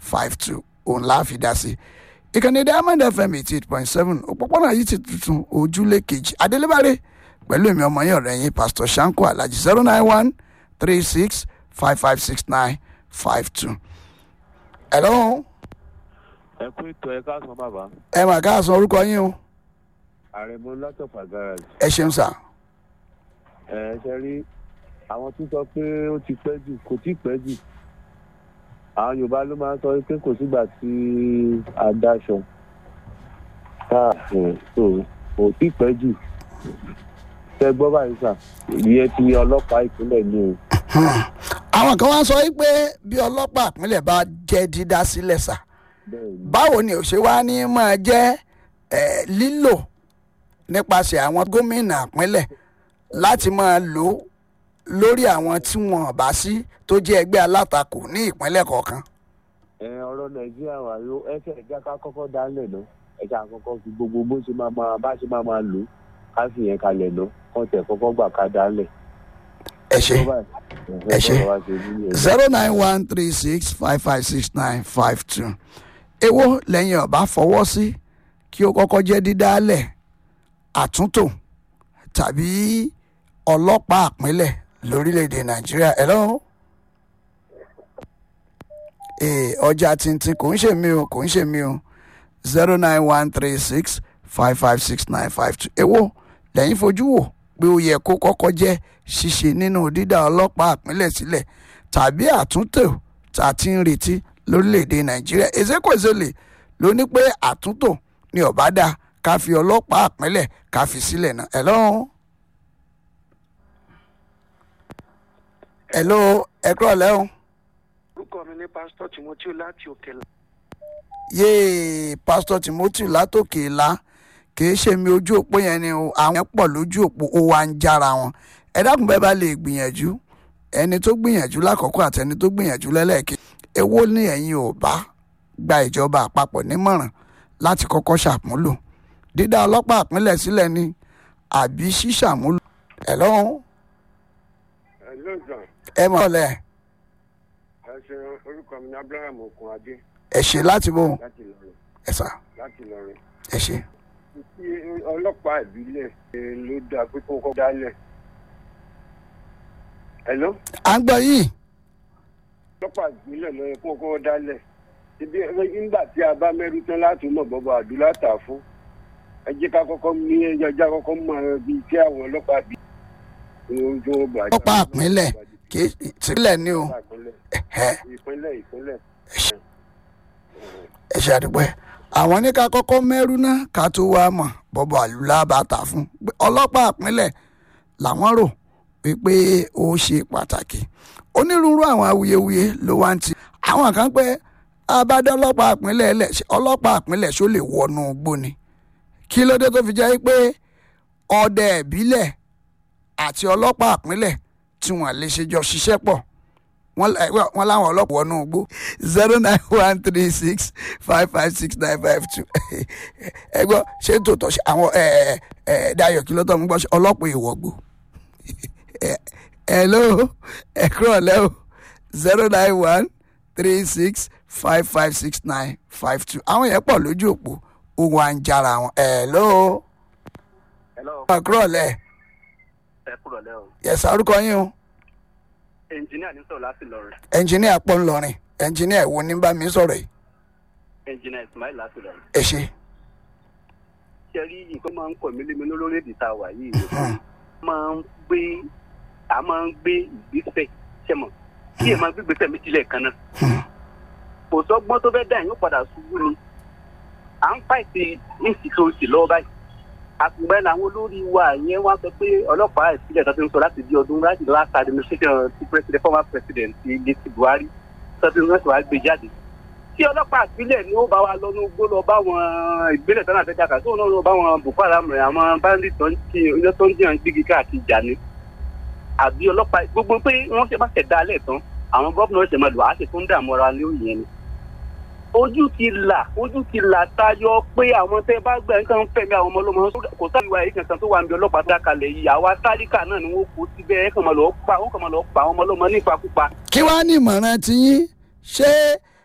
five two òun la fi dá sí ìkànnì diamond fm eighty eight point seven òpópónà yìí ti tuntun ojúlé kejì adélébárè pẹ̀lú èmi ọmọ yẹn ọ̀rẹ́ yín pastor shanko alhaji zero nine one three six five five six nine five two. hello ẹ kú ètò ẹ káàsán bàbá ẹ mà káàsán orúkọ yín o àrẹ̀mọ látọ̀fà garage ẹ ṣeun sà ẹ ṣe rí àwọn tó sọ pé ó ti pẹ́ jù kò tí ì pẹ́ jù àwọn yorùbá ló máa ń sọ pé kò sígbà tí a dáṣọ tá so kò tí ì pẹ́ jù tẹ gbọ́ báyìí sà ìyẹn ti ọlọ́pàá ìpínlẹ̀ ní o àwọn kan wá sọ wípé bí ọlọ́pàá ìpínlẹ̀ bá jẹ́ dídá sílẹ̀ sà bẹ́ẹ̀ ni báwo ni ò ṣe wá ní máa jẹ́ eh, lílò nípasẹ̀ àwọn gómìnà ìpínlẹ̀ láti máa lò ó lórí àwọn tí wọn bá sí tó jẹ́ ẹgbẹ́ alátakò ní ìpínlẹ̀ kọ̀ọ̀kan. ẹ ọ̀rọ̀ nàìjíríà wà yó ẹsẹ̀ ẹ̀já ká kọ́kọ́ dálẹ̀ ná ẹ̀já àkọ́kọ́ fi gbogbo bó ṣe máa máa bá ṣe máa máa lò ká fi yẹn kalẹ̀ ná kọ́ tẹ̀ kọ́kọ́ gbà ká dálẹ̀. ẹ ṣe Ẹ ṣé. zero nine one three six five five six nine five two èwo lẹ́yìn ọ̀bá fọwọ́ sí kí ó kọ́kọ́ jẹ́ dídálẹ̀ àtúntò tàbí ọlọ́pàá àpínlẹ̀ lórílẹ̀‐èdè nàìjíríà ẹ̀ lọ́wọ́ ee ọjà tuntun kò ń ṣe mí o kò ń ṣe mí o zero nine one three six five five six nine five two èwo lẹ́yìn fojú wò pé ó yẹ kó kọ́kọ́ jẹ́ ṣíṣe nínú dídá ọlọ́pàá àpínlẹ̀ sílẹ̀ tàbí àtúntò tá a ti ń retí lórílẹ̀‐èdè nàìjíríà ezekwesele ló ní pé àtúntò ni ọ̀bá dá ká fi ọlọ́pàá àpínlẹ̀ ká fi sílẹ̀ náà ẹ̀ lọ́wọ́. hello ẹ kúrọ̀ lẹ́hìn orúkọ mi ní pásítọ̀ timothy láti òkèlà yéè pásítọ̀ timothy látòkè ìlà kìí ṣe mi ojú òpó yẹn ni o àwọn yẹn pọ̀ lójú òpó ó wá ń jára wọn ẹ dákun bẹ́ẹ̀ bá lè gbìyànjú ẹni tó gbìyànjú lákọ̀ọ́kọ́ àti ẹni tó gbìyànjú lẹ́lẹ́ẹ̀kẹ́ èwo ni ẹ̀yin ò bá gba ìjọba àpapọ̀ nímọ̀ràn láti kọ́kọ́ ṣàmúlò dídá ọlọ́pàá àpínlẹ̀ sílẹ̀ ni àbí ṣíṣàmúlò ẹ̀ lọ́hùn ẹ lóòjọ́ ẹ mọ̀ ọ́lẹ̀ ẹ ṣe orúkọ mi ní abraham okunade ẹ ṣe láti bò láti Ìlọrin ẹ sà láti Ìlọrin ẹ ṣe. tí ọlọ́pàá ìbílẹ̀ ṣe ló dáa pé kó kọ́ dálẹ̀ hello à ń gbọ́ yìí ọlọ́pàá ìbílẹ̀ ló yẹ kó kọ́ dálẹ̀ ibi nígbà tí a bá mẹ́rù tán láti mọ̀ bọ́bọ̀ àdúrà tà fún ẹ jẹ́ ká kọ́kọ́ ní ẹjọ́ kọ́kọ́ mọ ibi tí àwọn ọlọ́pàá bí ojú ọgbà ọlọ́pàá àpínlẹ̀ kì í sílẹ̀ ni o ẹ̀hẹ́. ìpínlẹ̀ ìpínlẹ̀ ẹ ṣe àdúpẹ́ àwọn ní ká kọ́kọ́ mẹ́rú náà ká tó wá mọ̀ bọ́bọ̀ àlùlá bá ta fún pé ọlọ́pàá àpínlẹ̀ làwọn rò wípé ó ṣe pàtàkì onírúurú àwọn awuyewuye ló wá ń ti àwọn kan pé abádé ọlọ́pàá àpínlẹ̀ lẹ̀ ṣe ọlọ́pàá àpínlẹ̀ ṣó lè wọnú igbó ni kí ló dé tó fi jẹ́ pé ọdẹ ìbílẹ̀ àti ọlọ́pàá àpínlẹ̀ tí wọ́n lè ṣe jọ ṣiṣẹ́ pọ̀ wọ́n la- wọ́n- wọ́n láwọn ọlọ́pàá wọnú igbó zero nine one three six five five six nine five two ẹ gbọ́ ṣé tòótọ́ ṣe àwọn ẹ ẹ ẹ Dayọ̀ kí ló tọ́ mi gbọ́ ṣe ọlọ́pàá ìwọ̀gbó hello ẹ kúrọ̀ lẹ́ o zero nine one three six five five six nine five two àwọn yẹn pọ̀ lójú òpó ohun à ń jára wọn hello hello ẹ kúrọ̀ lẹ́ ẹ kúrò lẹ́ o yẹ̀sà orúkọ yín o ẹnjìníà ní sọ̀rọ̀ láti Ìlọrin ẹnjìníà pọ̀ ńlọrin ẹnjìníà ìwo ní bá mi sọ̀rọ̀ yìí ẹnjìníà ismail láti Ìlọrin ẹ ṣe ṣe rí nǹkan máa ń kọ̀ mí lémi lórílẹ̀‐èdè tá a wà yìí ni máa ń gbé a máa ń gbé ìgbésẹ̀ ṣe mọ̀ kí ẹ máa gbé ìgbésẹ̀ méjì lẹ́ẹ̀kan náà kò sọ́gbọ́n tó fẹ́ dà yín ó padà ṣubú ni à ń fàìsì insecurity lọ́wọ́ báyìí àtùgbẹ́ làwọn olórí wa yẹn wá sọ pé ọlọ́pàá ìpínlẹ̀ tó ti ń sọ láti di ọdún láti last administration ti president former president ti ilé ti Buhari tó ti ń sọ wá gbé jáde tí ọlọ́pàá ìpínlẹ̀ ni ó bá wa lọ́nu gbó lọ bá wọn ìgbélẹ̀ tán àti jàkà tó náà lọ bá wọn Boko Haram rẹ̀ àwọn bandit tó ń jí iná tó ń jìyàn gbígi káàkiri jà ni àbí ọlọ́pàá gbogbo pé wọ́n ṣe bá ṣẹ̀ dá alẹ́ tán àwọn gómìnà ṣẹ̀ máa lò á ṣe tó ń dààmú ara lórí yẹn ni. ojú ti là ojú ti là tayọ pé àwọn tẹ bá gbẹ nǹkan fẹmi àwọn ọmọ ọlọmọ kò sáà ìwà yìí kankan tó wà níbi ọlọ́pàá dákalẹ̀ yìí àwa tálíkà náà ni wọ́n kó síbẹ̀ ẹ̀ kàn máa lọ pa wọ́n kàn máa lọ pa àwọn ọmọ ọlọmọ nípakúpa kí wàá ní ìmọ̀ràn tiyín ṣé